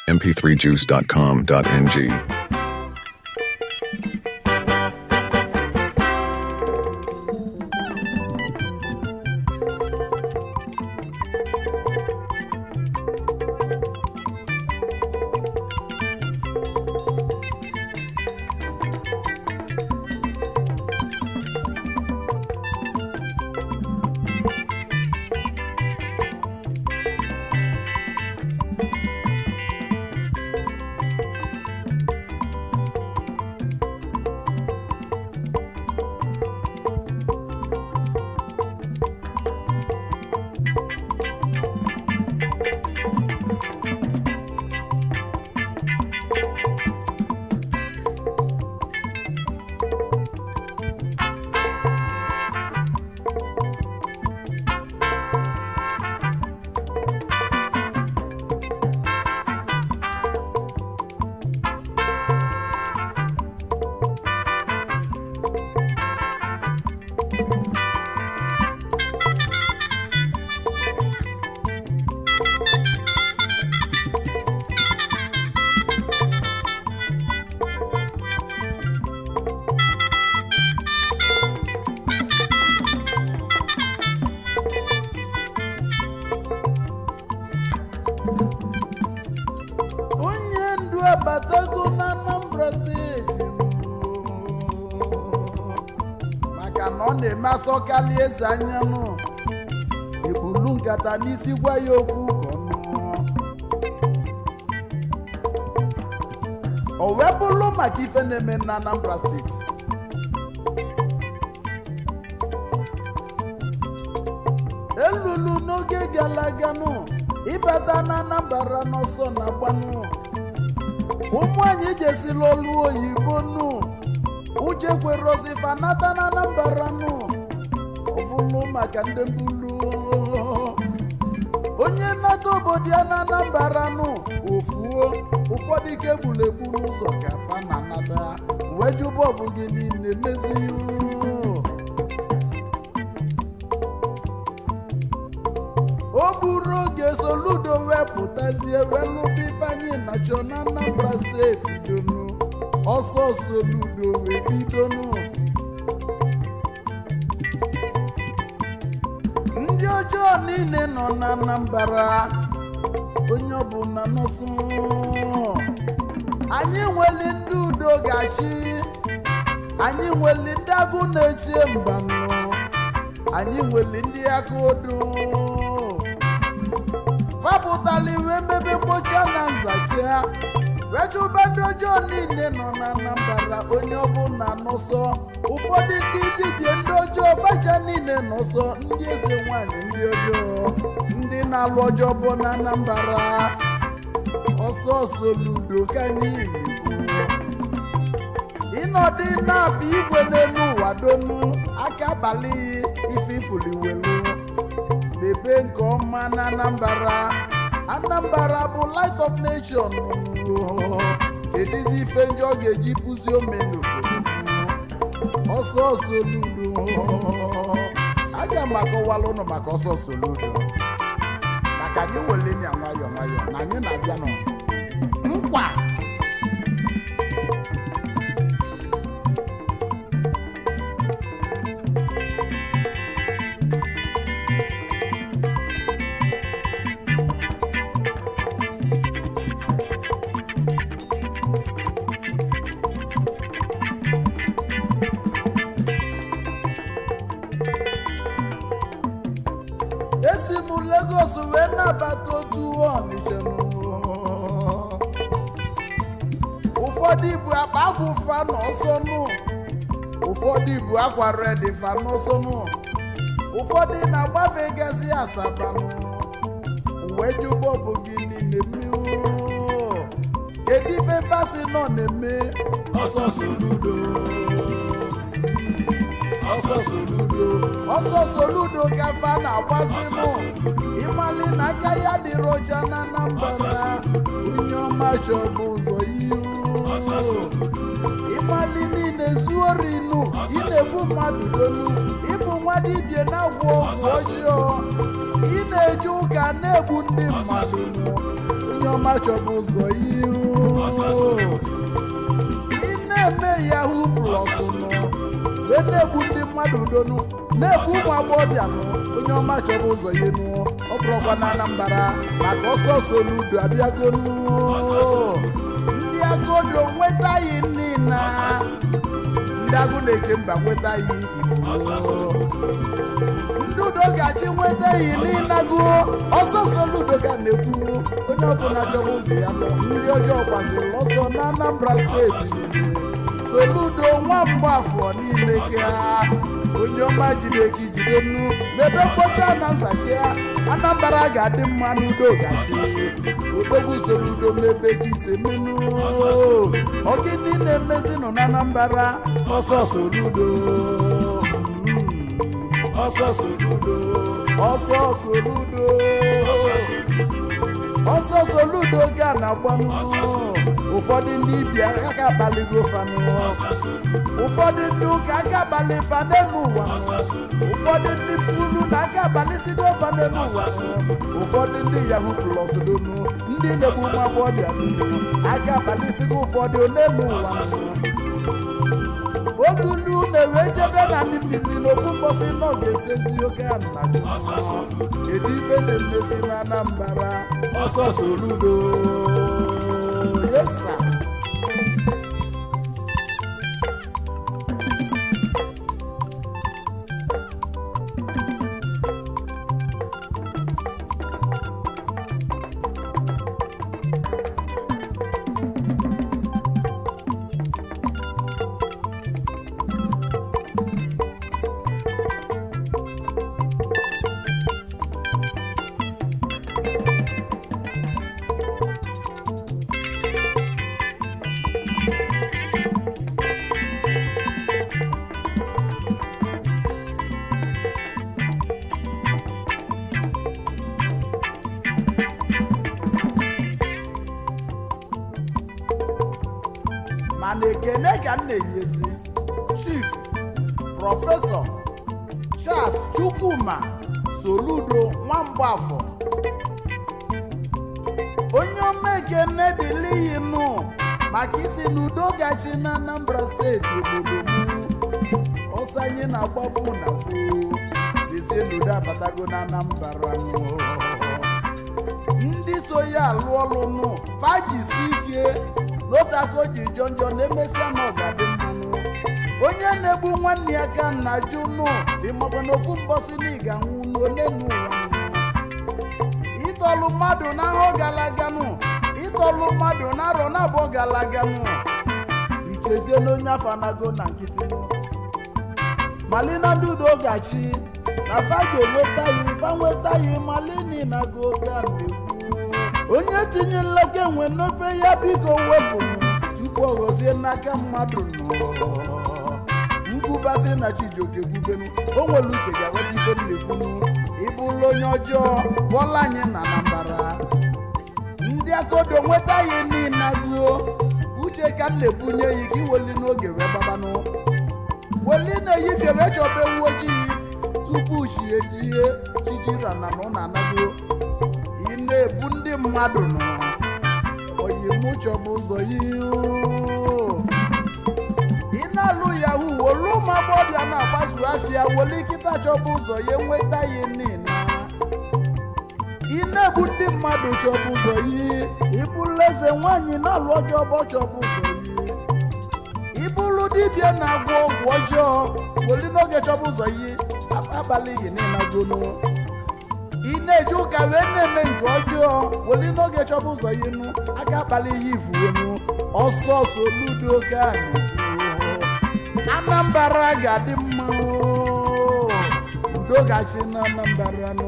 mp3juice.com.ng. onye ndu abatago na anambra steeti maka na ọ na-eme asọkali eze anyanụ ebulu nkata n'isi gwa ya okwu ka ọ nụọ o wee bụrụ maka ife na-eme na anambra steeti elulu n'oge gara aga nụ ịbata na anambra n'ọsọ na agbanụ ụmụ anyị jesila olu oyibo nụ ụjọ ekwerozifa nata na anambra nụ ọ bụrụ maka ndị mbulu onye nnata obodo ya na anambra nụ ofuo ụfọdụ ike gburu egbu n'ụzọ ka fa na anata wee jụ bọbụ gị niile mezighị o buru oge soludo wepụtazie welụba ifeanyị nacho na anambra steeti donu ọsọ soludo wee bidonu ndị ọjọọ niile nọ na anambra onye ọbụla nọsụ anyị nweli ndị udo gachi anyị nweli ndị agụ na-echie mbanụ anyị nweli ndị aka odo fapụtala iwe mmebe mgbochi na nzachi ha wechụba ndị ọjọọ niile nọ na anambra onye ọbụla nọsọ ụfọdụ ndị dibịa ndị ọjọọ baja niile nọsọ ndị eze nwanyị ndị ọjọọ ndị na-alụ ọjọọ bụ na anambra ọsọ ọsọ ludo ka niile ịnọdụ na-apụ igwe n'elu ụwa donu aka abalị ife ifuliwelu mebe nke ọma na anambra anambra bụ light of nation kedizi ife ndị ọ ga-eji pụzi ome n'obodo ọsọ ọsọ ludo aga m akọwala ụnụ maka ọsọ ọsọ ludo maka anyị wele ya nwayọọ nwayọọ na anyị na-abịa nọ nkwa esi m Lagos wee nabata otu ọnịcha ụfọdụ ibu akpa agwụ fa n'ọsọ nụ ụfọdụ ibu akwa redi fa n'ọsọ nụ ụfọdụ na-agbafe gasị asaba nụ wee jụbọ bụ gị niile mmiri kedu ife fasi nọ na-eme ọsọ soludo ọsọ soludo ọsọ soludo ka fa na-agbazi nụ ịmali na aka ya dịrị ọcha na anambra onye ọma chọbụ ụzọ ihu ọsọ soludo ịmali niile zuo rinu ị na-egbu mmadụ dolu ịbụ nwa dibịa na-agwọ ọgwụ ọjọọ ị na-eje ụka na-egbu ndị mmadụ onye onye ọma chọbụ ụzọ ihu ị na-eme yahoo plus nọ wee na-egbu ndị mmadụ udonu na-egbu ụmụ agbọghọbịa nụ onye ọma chọrọ ụzọ ya enu ọ bụrụkwa na anambara maka ọsọ soludo abịago nụ ndị agodo nwetaghị nni na ndị agụ na-eche mba nwetaghị ifuo ndị udo ga-achị nwetaghị n'ịnago ọsọ soludo ga na-ekwu onye ọbụla chọrọ ụzọ ya nọ ndị ọjọọ gbaziri ọsọ na anambra steeti soludo nwa mgbafọ niile ka onye ọma jide ka ijide nnu mebe mkpocha na nzachi ya anambra ga-adị mma n'udo gachi odogwu soludo mebe ka ise menu ọgịnị na-emezi nọ na anambra ọsọ soludo Mm. ọsọ soludo ọsọ soludo ọsọ soludo ga na-agbanụ ụfọdụ ndị bịa aka abalịgo fanụ ụfọdụ ndị ụka aka abalị fa n'elu ụwa ụfọdụ ndị pulu na aka abalị sigo fa n'elu ụwa ụfọdụ ndị yahoo plus donu ndị na-egbu nwa agbọghọbịa donu aka abalị sigo ụfọdụ n'elu ụwa olulu na-ewe jebe na mmiri n'ofu mgbọsị nọ ga-esezi oke ana kedu ife na-emezi na anambra ọsọ soludo yesa mana ekene ka m na-enyezi chief prọfesọ charles chukwuma soludo nwamgbafọ onye ọma ekene dịliyi nụ maka isi n'udo gachi na anambra steeti obodo m ọsọ anyị na-agbapụ na gboo dezie n'udo abatago na anambra nụ ndị so ya alụ ọlụ nụ fajisi ike n'otako ji jọ njọ na-emesịa na ọgadị mmanụ onye na-egbu nwanne ya ka nna jụ nụ ịmakwa na ofu mbọsị na ịga nwụ n'onenu ụwa nụ ịtọlụ mmadụ n'ahọ galaga nụ ịtọlụ mmadụ n'arọ na-abụọ galaga nụ ichezie n'onye afọ anago na nkịtị nụ malina ndị udo gachi na fa ga-enweta ya fa nweta ya malini na go ga na-ekwu onye tinye nleke nwe n'ofe ya biko wepụ tupu ọ ghọzie n'aka mmadụ nọ nkwubasị na chijioke kwubenu o nwere uche ga-aghọta ife m na-ekwunu ịbụla onye ọjọọ bọla anyị na anambara ndị akodo nweta ya niile agụo uche ka m na-ebunye ya ka iweli n'oge wee gbabanụ weli na-eyife wee chọba ewu ojii tupu chi ejie chijirana na ụna anago ị na-ebu ndị mmadụ nọ oyimụchọbụ ụzọ ihu ị na-alụ yahoo wolu ụmụ agbọbịa na-agbazu afịa wolu ikịta chọbụ ụzọ ya enweta ya nina ị na-egbu ndị mmadụ chọbụ ụzọ yi ịbụrụ eze nwaanyị na-alụ ọjọọ ọgbọ chọbụ ụzọ yi ịbụrụ dibịa na-agwọ ọgwụ ọjọọ woli n'oge chọbụ ụzọ yi abalị gị niile gonu ị na-eje ụka wee na-eme nke ọjọọ weli n'oge chọba ụzọ ya enu aka akpali ihe ifuonu ọsọ soludo ka anambra ga-adị mma oo. udo gachi na anambra nụ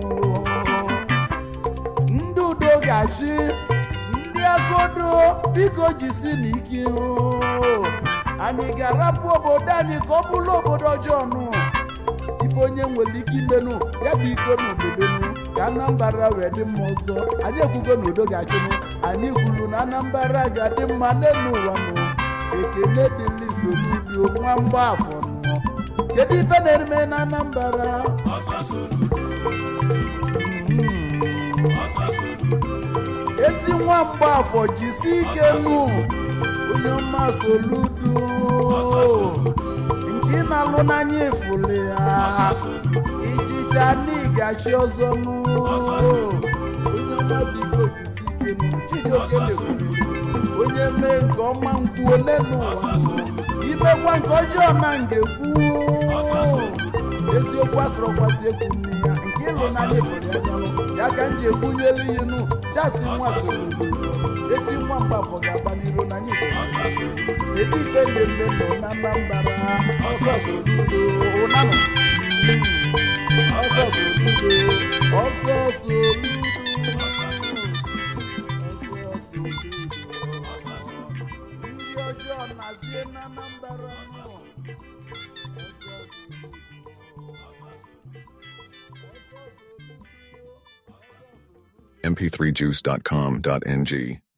ndị udo gachi ndị agodo biko jisi n'ike oo. anyị ga-arapụ obodo anyị ka ọ bụrụ obodo ọjọọ nụ ife onye nwere ike imenụ ya bụ iko n'obodonu ka anambra wee dị mma ọzọ anyị ekwugo na udo ga-achịnụ anyị kwuru na anambra ga-adị mma n'elu ụwa nụ ekene dịlị soludo nwa mgbaafọ nọ kedu ife na-eme na anambra ezi nwa mgbafọ jisi ike nụ onye ọma soludo nke ị na-alụ n'anya ifuli ya ichicha n'igachi ọzọ nụ onye ọma biko jisi ike nụ chijioke na-ekwuriri onye mee nke ọma nkwuo n'elu ụwa imekwa nke ọjọọ na ngekwu eziokwu asịrị ọkwasị ekwu nne ya nke ịlụ n'anya ifuli ya bịalụ ya ka m ji ekwunyelu ihe nụ jasi nwa soludo esi nwa mgbafọ ga-agba n'iru na anyị ga-esi ebe ife na-eme nọ na Anambra ọsọ soludo ụnanụ ọsọ soludo ọsọ soludo ọsọ soludo ndị ọjọọ na-azie na Anambra nọ ọsọ soludo mp3juice.com.ng